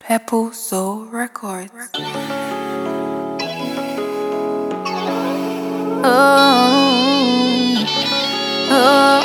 Apple Soul Records. Oh,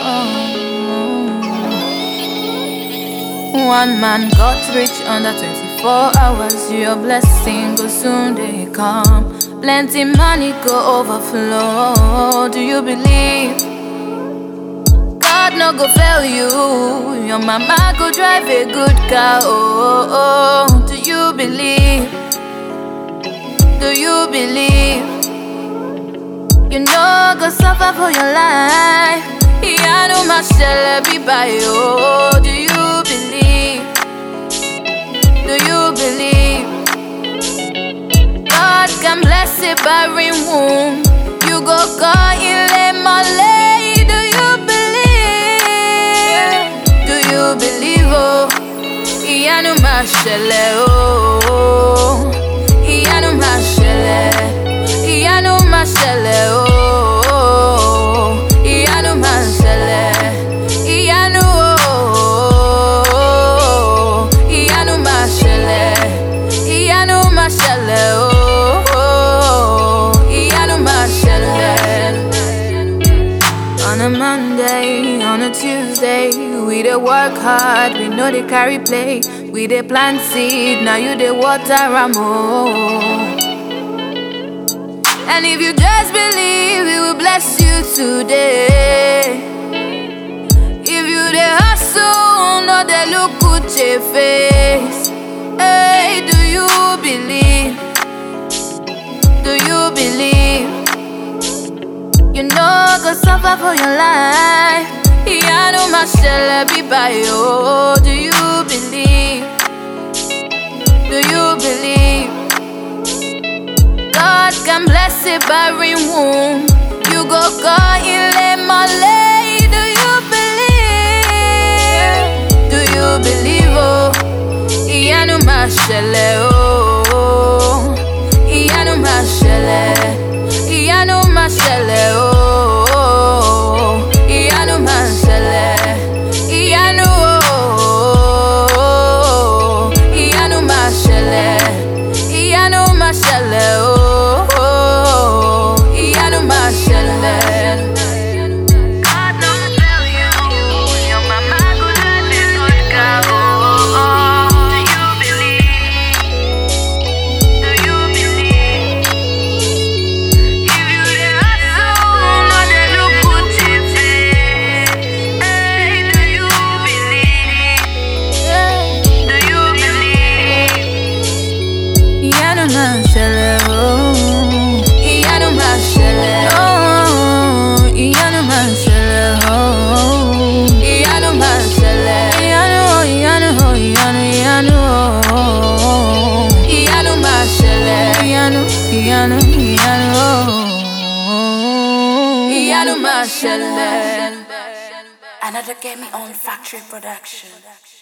oh. One man got rich under 24 hours. Your blessing will soon they come. Plenty money go overflow. Do you believe? God no go fail you. Your mama go drive a good car. Oh, oh, oh. do you believe? Do you believe? You know go suffer for your life. Yeah, no shall be by you. Do you believe? Do you believe? God can bless a barren womb. You go go in Malay. Do you believe? Do you believe? Oh, yeah, no oh. Yeah, no ìyanu máa ṣẹlẹ̀ ooo ìyanu máa ṣẹlẹ̀ ìyanu ooo ìyanu máa ṣẹlẹ̀ ìyanu máa ṣẹlẹ̀ ooo ìyanu máa ṣẹlẹ̀. On a Monday, on a Tuesday, we dey work hard, we no dey carry play, we dey plant seed, now you dey water am ooo. And if you just believe, He will bless you today. If you the hustle, no they look good your face. Hey, do you believe? Do you believe? You know, go suffer for your life. Yeah, no shall be by you. Do you believe? Do you believe? God can bless a barren womb. You go go in Malay. Do you believe? Do you believe? Oh, Iyanu mashele oh, Iyanu mashele, Iyanu mashele oh, Iyanu mashele, Iyanu oh, Iyanu mashele, Iyanu mashele oh. ìyanu máa ṣẹlẹ̀. God no tell you, your mama go drive a good car. Oh, oh. Do you believe? Do you believe? If you dey hustle, no dey look good your face. Hey, do you believe? Do you believe? ìyanu máa ṣẹlẹ̀ ooo. ìyanu máa ṣẹlẹ̀ ooo. ìyanu máa ṣẹlẹ̀ ooo. ìyanu máa ṣẹlẹ̀. ìyanu ooo ìyanu ooo ìyanu ìyanu ooo. ìyanu máa ṣẹlẹ̀. ìyanu ìyanu ìyanu ooo. ìyanu máa ṣẹlẹ̀. Another Get Me On Factory Production.